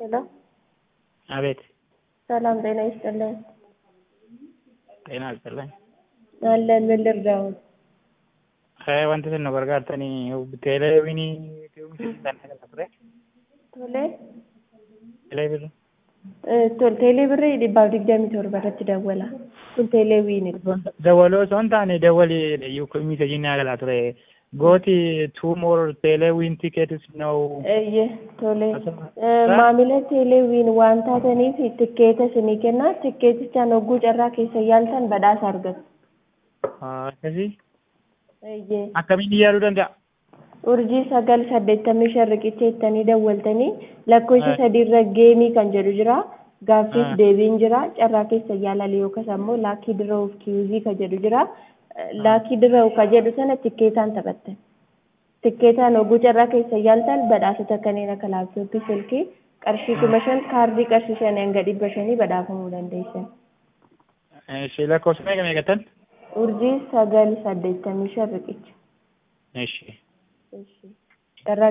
ሄሎ አቤት ሰላም ጤና ይስጥልን። ጤና ይስጥልኝ። አለን ምን ልርዳዎት? Eh, wanti isin nu gargaartanii teeleewinii kan ture Tole teeleewin eh, tol teelee birrii dhibbaaf digdamii torba irratti dawwala. Kun teelee wiini. dawaloo osoo hin taane dawali miseejiin galaa ture gooti two more teeleewin tickets now Eeyyee tole Eh, maamila teelee wiin waan taataniif tikkeeta isinii kenna. Tikkeetichaan hogguu carraa keessa yaaltan badhaasa argattu. akkasii Eeyyee. akkamiin yaaduu danda'a urjii sagal saddeettamii shan riqicha jettanii dawwaltanii lakkoofsa sadiirra geemii kan jedhu jira gaaffiif Ah. deebiin jira carraa keessa yaalale yookas ammoo laakii dira'uuf kiyuzii ka jedhu jira laakii dira'u ka jedhu sana tikkeetaan taphattan tikkeetaan hogguu carraa keessa yaaltan badhaasota kanneen akka laaptooppii silkii qarshii kuma shan kaardii qarshii shan hanga dhibba shanii badhaafamuu dandeessan ishee lakkoofsa meeqa meeqattan urjii sagal saddeettamii shan riqicha ishee carraa